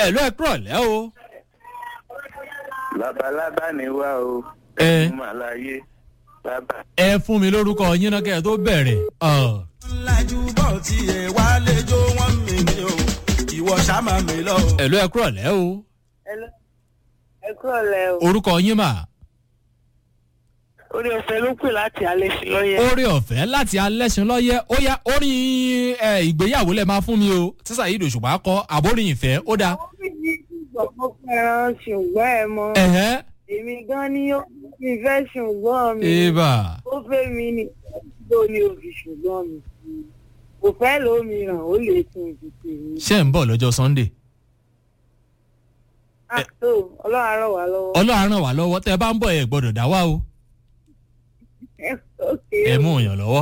ẹ̀lú ẹ̀ kúrọ̀ lẹ́ o. labalábá ni wá o. Ẹ. ẹ̀mú àlàyé bàbá. ẹ fún mi lórúkọ yín náà kẹ́ ẹ tó bẹ̀rẹ̀. Ọ̀. lájú bọ̀ tí ẹ wá lẹ́jọ́ wọn mi ni o ìwọ ṣàmà mi lọ. ẹ̀lú ẹ̀ kúrọ̀ lẹ́ o. ẹ kúrò lẹ o. orúkọ yín mà. orí ọ̀fẹ́ ló pè láti alẹ́ sí lọ́yẹ̀. orí ọ̀fẹ́ láti alẹ́sìn lọ́yẹ́ ó yá orin ẹ, ìgbéyàwó lẹ̀ máa fún mi o sísà yìí dòṣùpá kọ àbórin ìfẹ́ ó dáa. mo fẹ́ràn ṣùgbọ́n ẹ mọ ẹ̀hẹ́ èmi gan ni ó fi fẹ́ ṣùgbọ́n mi ibà ó fẹ́ mi ní tó ní òbí ṣùgbọ́n mi kò fẹ́ lómìíràn ó lè tún ìdìtì mi. ṣé ń bọ̀ lọ́jọ́ sunday. àtò ọlọ́run á ràn wá lọ́wọ́. ọlọ́run ràn wá lọ́wọ́ tẹ́ ẹ bá ń bọ̀ ẹ gbọ́dọ̀ dá wá o Okay. ẹ mú òyàn lọ́wọ́.